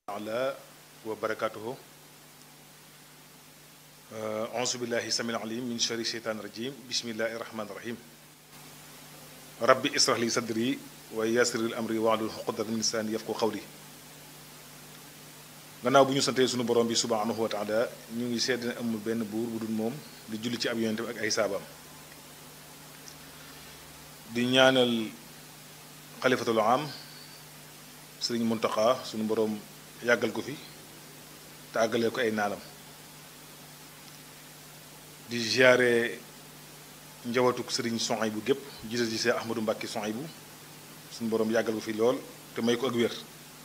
taala wa barakatuhu auzu billahi samil alim min shari sheytaan rajim bismillahi rahmani rahim rabbi israh li sadri wa yassiril amri wahlul uqdatan min lisaani yafqahu qawli gannaaw bu ñu santee sunu borom bi subhanahu wa taala ñu ngi sedd ne amul benn buur bu dul moom di julli ci ab yonente ak ay saabaam di ñaanal xalifatul am sëriñ Muntaxa sunu boroom yàggal ko fi te àggalee ko ay naalam di ziare njawatuk sëriñ Soxay bu gépp jiite ji see Ahmadou Mbàkke Soxay bu sunu boroom yàggal ko fi lool te may ko ak wér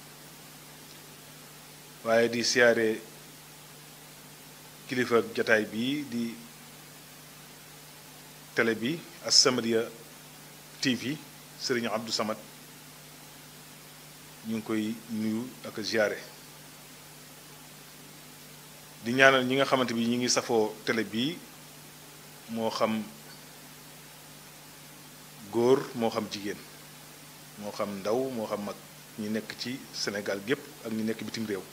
waaye di siyaare kilifa jataay bii di télé bi As-Samadiyya TV sëriñ Abdou Samad ñu ngi koy nuyu ak ziare di ñaanal ñi nga xamante bi ñi ngi safoo télé bii moo xam góor moo xam jigéen moo xam ndaw moo xam mag ñi nekk ci Sénégal gépp ak ñi nekk bitim réew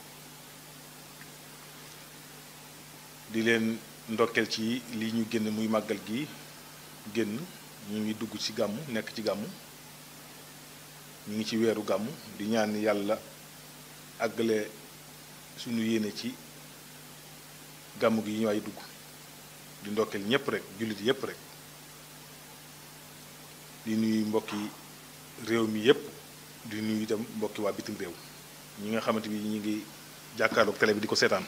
di leen ndokkeel ci li ñu génn muy màggal gi génn ñu ngi dugg ci gàmmu nekk ci gàmmu ñu ngi ci weeru gàmmu di ñaan yàlla àggale suñu yéene ci gàmmu gi ñu waay dugg di ndokkeel ñépp rek jullit yépp rek di nuyu mbokki réew mi yépp di nuyu itam mbokki waa bitim réew ñi nga xamante bi ñu ngi jàkkaarloog télé bi di ko seetaan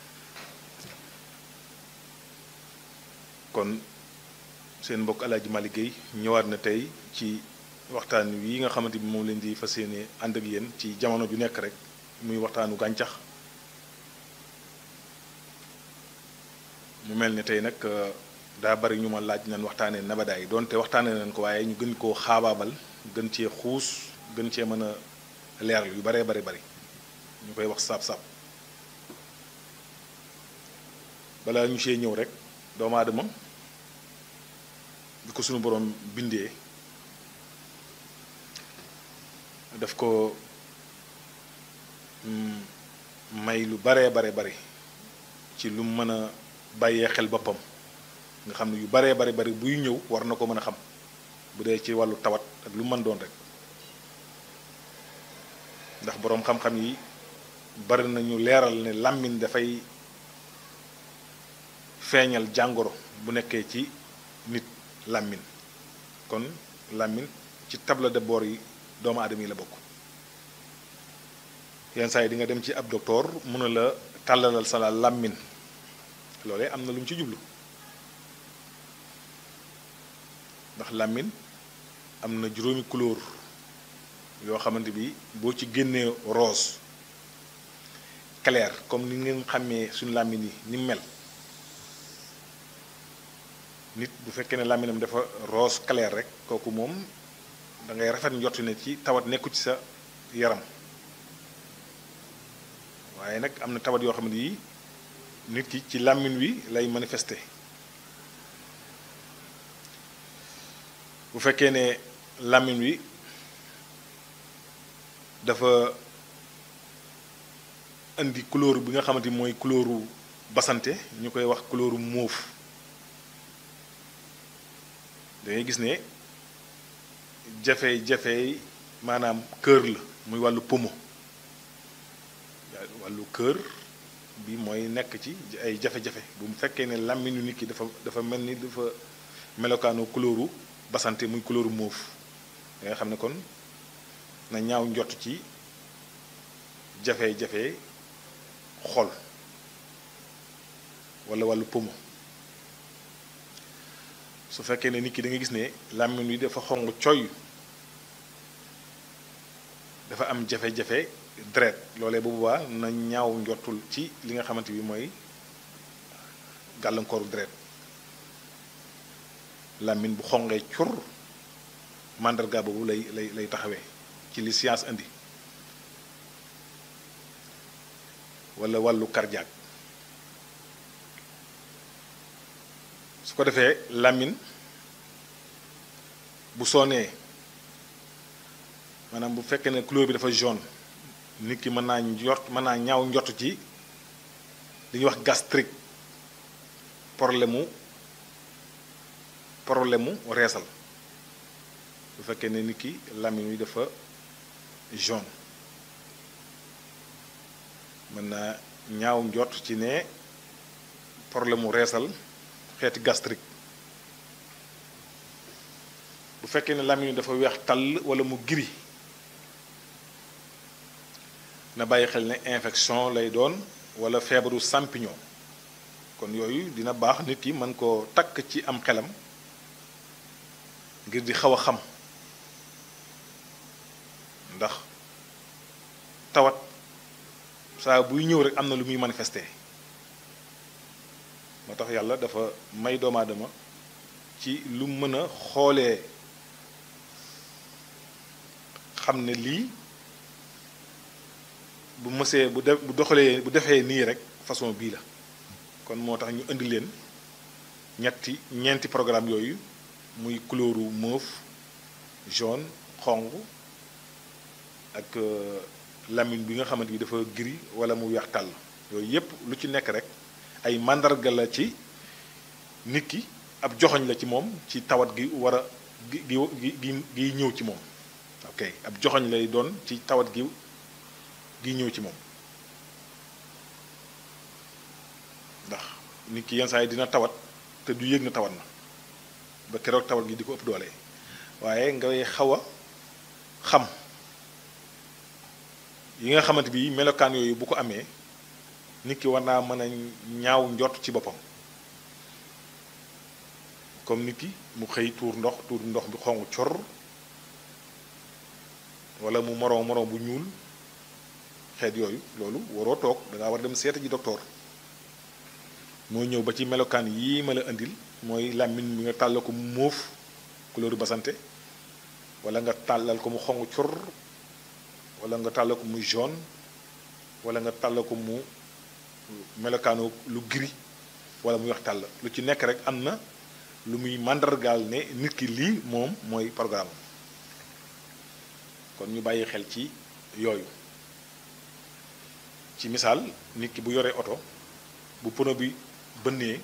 kon seen mbokk Alaaji Malick Gueye ñëwaat na tey ci waxtaan wi nga xamante bi moom leen di fas yéene ànd ak yéen ci jamono ju nekk rek muy waxtaanu gàncax mu mel ne tey nag daa bari ñu ma laaj nañ waxtaanee nabadaay donte waxtaanee nañ ko waaye ñu gën koo xaabaabal gën cee xuus gën cee mën a leeral yu baree bari bari ñu koy wax saab-saab balaa ñu see ñëw rek doomu aadama bi ko sunu borom bindee daf ko may lu baree bare bari ci lu mën a bàyyee xel boppam nga xam ne yu baree bari bari buy ñëw war na ko mën a xam bu dee ci wàllu tawat ak lu mën doon rek ndax boroom xam-xam yi bari nañu leeral ne làmmiñ dafay feeñal jàngoro bu nekkee ci nit làmmiñ kon làmmiñ ci table de bord yi doomu aadama yi la bokk yenn saa yi di nga dem ci ab docteur mun a la tàllalal sa la làmmiñ loolee am na lu mu ci jublu ndax làmmiñ am na juróomi couleur yoo xamante bi boo ci génnee rose clair comme ni ngeen xàmmee suñu làmmiñ yi ni mel nit bu fekkee ne làmminam dafa rose clair rek kooku moom da ngay rafet njort ne ci tawat nekku ci sa yaram waaye nag am na tawat yoo xam ne yi nit ki ci làmmin wi lay manifester bu fekkee ne làmmin wi dafa indi couleur bi nga xamante ni mooy couleuru basante ñu koy wax couleuru mauve da ngay gis ne jafe-jafe maanaam kër la muy wàllu pomo wàllu kër bi mooy nekk ci ay jafe-jafe bu mu fekkee ne làmmiñu nit ki dafa dafa mel ni dafa melokaanu couleuru basante muy couleuru mauve da nga xam ne kon na ñaaw njott ci jafe-jafe xol walla wàllu pomo su fekkee ne nit ki da nga gis ne làmmiñ wi dafa xong coy dafa am jafe-jafe deret loolee bu boobaa na ñaaw njottul ci li nga xamante bi mooy gàllankooru deret làmmiñ bu xongee cur màndarga boobu lay lay lay taxawee ci li science indi walla wàllu cardiaque su ko defee làmmiñ bu sonee maanaam bu fekkee ne couleur bi dafa jaune nit ki mën naa njort mën naa ñaaw njort ci li ñuy wax gastrique problème mu problème mu reesal bu fekkee ne nit ki làmmiñ wi dafa jaune mën naa ñaaw njort ci ne problème mu reesal xeeti gastrique bu fekkee ne làmmiñ wi dafa weex tàll wala mu giri na bàyyi xel ne infection lay doon wala feebaru champignon kon yooyu dina baax nit ki mën koo takk ci am xelam ngir di xaw a xam ndax tawat saa buy ñëw rek am na lu muy manifester moo tax yàlla dafa may doomu aadama ci lu mën a xoolee xam ne lii bu mësee bu def bu doxalee bu defee nii rek façon bii la kon moo tax ñu indi leen ñetti ñeenti programme yooyu muy couleuru mauve jaune xonq ak lamine bi nga xamante bi dafa gris wala mu weex tàll yooyu yépp lu ci nekk rek ay màndarga la ci nit ki ab joxoñ la ci moom ci tawat gi war a gi gi gi gi ñëw ci moom ok ab joxoñ lay doon ci tawat gi gi ñëw ci moom ndax nit ki yenn saa yi dina tawat te du yëg na tawat na ba keroog tawat gi di ko ëpp doole waaye ngay xaw a xam yi nga xamante bi melokaan yooyu bu ko amee nit ki war naa mën a ñaaw njort ci boppam comme nit ki mu xëy tuur ndox tuur ndox bi xonq cor wala mu moroom moroom bu ñuul xeet yooyu loolu waroo toog da ngaa war dem seeta ji docteur moo ñëw ba ci melokaan yii ma la indil mooy làmmiñ bi nga tàllal ko mu móof couleur basante wala nga tàllal ko mu xonq cor wala nga tàllal ko mu jaune wala nga tàllal ko mu melokaanu lu gris wala muy wax tàll lu ci nekk rek am na lu muy màndargaal ne nit ki lii moom mooy programme kon ñu bàyyi xel ci yooyu ci misaal nit ki bu yoree oto bu pono bi bënnee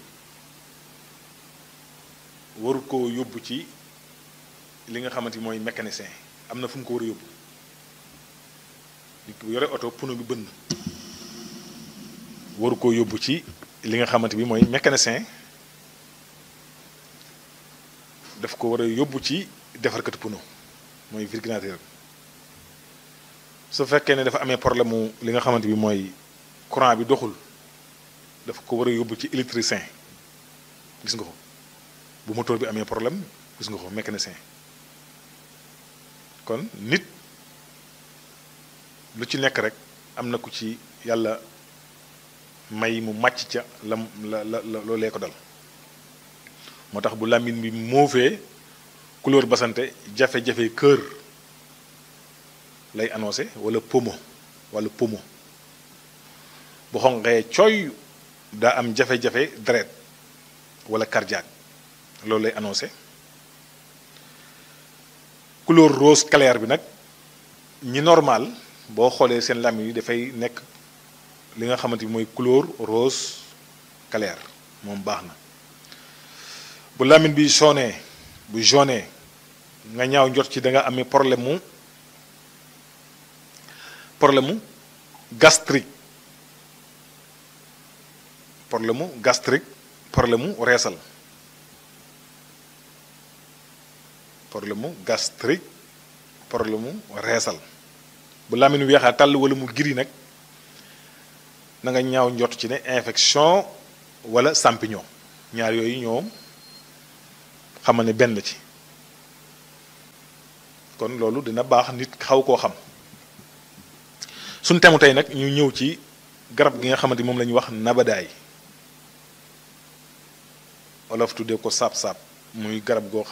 waru ko yóbbu ci li nga xamante mooy mécanicien am na fu mu ko war a yóbbu nit ki bu yoree oto pono bi bënn waru koo yóbbu ci li nga xamante bi mooy mécanicien daf ko war a yóbbu ci defarkatu pono mooy virgulateur su fekkee ne dafa amee problème mu li nga xamante bi mooy courant bi doxul dafa ko war a yóbbu ci électricien gis nga ko bu moteur bi amee problème gis nga ko mécanicien kon nit lu ci nekk rek am na ku ci yàlla may mu màcc ca la la la loolee ko dal moo tax bu làmmiñ bi moofee couleur basante jafe-jafe kër lay annoncé wala pomo wala pomo bu xonqee cooy daa am jafe-jafe deret wala cardiaque loolu lay annoncé couleur rose clair bi nag ñi normal boo xoolee seen làmmiñ yi dafay nekk li nga xamante bi mooy couleur rose clair moom baax na bu làmmiñ bi jaune bu jaune nga ñaaw njot ci da nga amee problème mu problème mu gastrique problème mu gastrique problème mu reesal problème mu gastrique problème mu reesal bu làmmiñ weexaa tàll wala mu giri nag na nga ñaaw njot ci ne infection wala champignon ñaar yooyu ñoom xamal ne benn ci kon loolu dina baax nit xaw koo xam suñ temu tey nag ñu ñëw ci garab gi nga xamante moom la ñuy wax nabadaay olof tuddee ko saab-saab muy garab goo